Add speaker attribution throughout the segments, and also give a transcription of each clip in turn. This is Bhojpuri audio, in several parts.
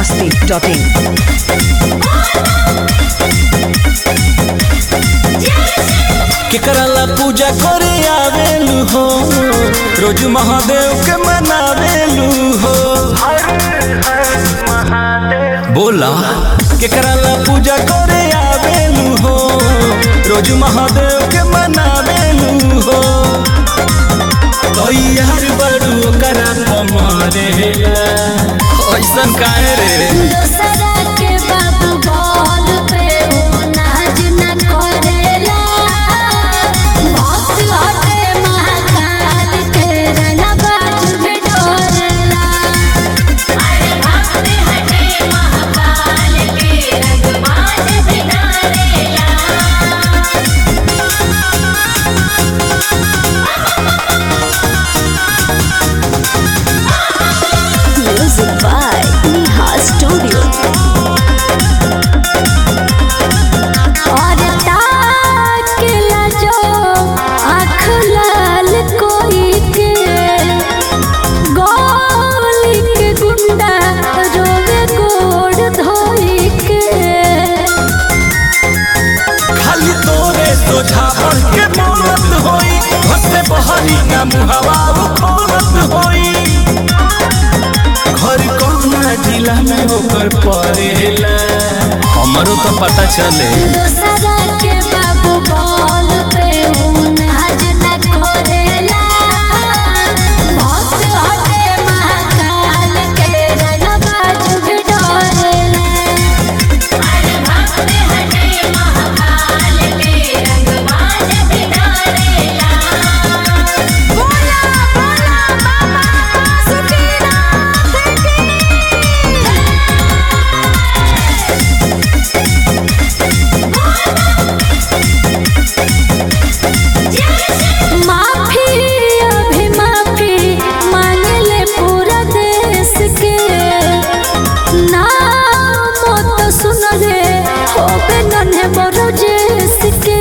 Speaker 1: masti.in.
Speaker 2: केकराला पूजा करे आवेलू हो रोज महादेव के मनावेलू हो बोला केकराला पूजा करे आवेलू हो रोज महादेव के मनावेलू हो तैयार बड़ू करा कमरे ऐसन काहे रे
Speaker 3: दोसरा के बाबू बोल पे वो नाज न करेला भक्त हटे महाकाल के रंगबाज भी डोरेला अरे भक्त हटे महाकाल के रंगबाज भी डोरेला Music by Neha Studio. और ताकला जो आँख लाल कोई के गोली के गुंडा रोवे गोड़ धोई के
Speaker 2: खाली तोरे सोझा बढ़ के मौलत होई हंसे बहरी का मुहवा खोलत होई घर कौना जिला में होकर पड़ेला हमरो तो पता चले
Speaker 3: दोसरा के बाबू बोल पे वो नाज न करेला भक्त हटे महाकाल के रंगबाज भी डोरेला अरे भक्त हटे महाकाल के रंगबाज भी डोरेला बोला बोला बाबा सुखीनाथ की माफी अभी माफी मांग ले पूरा देश के नाम तो सुन ले होबे नन्हे बड़ो जेस के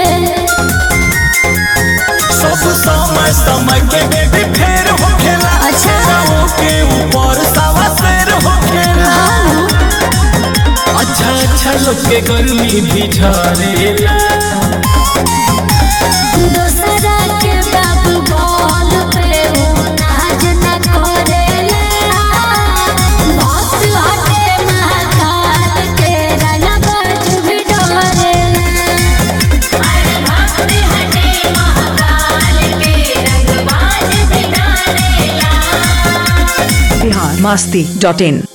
Speaker 2: सब समय समय के बेबी फेर होखेला
Speaker 3: अच्छा।
Speaker 2: गाँव के ऊपर सावा शेर होखेला अच्छा अच्छा लोग के गर्मी भी झरेला
Speaker 3: दोसरा के बाबू बोल पे वो नाज न करेला भक्त हटे महाकाल के रंगबाज भी डोरेला अरे भक्त हटे महाकाल के रंगबाज भी डोरेला
Speaker 1: Bihar masti.in.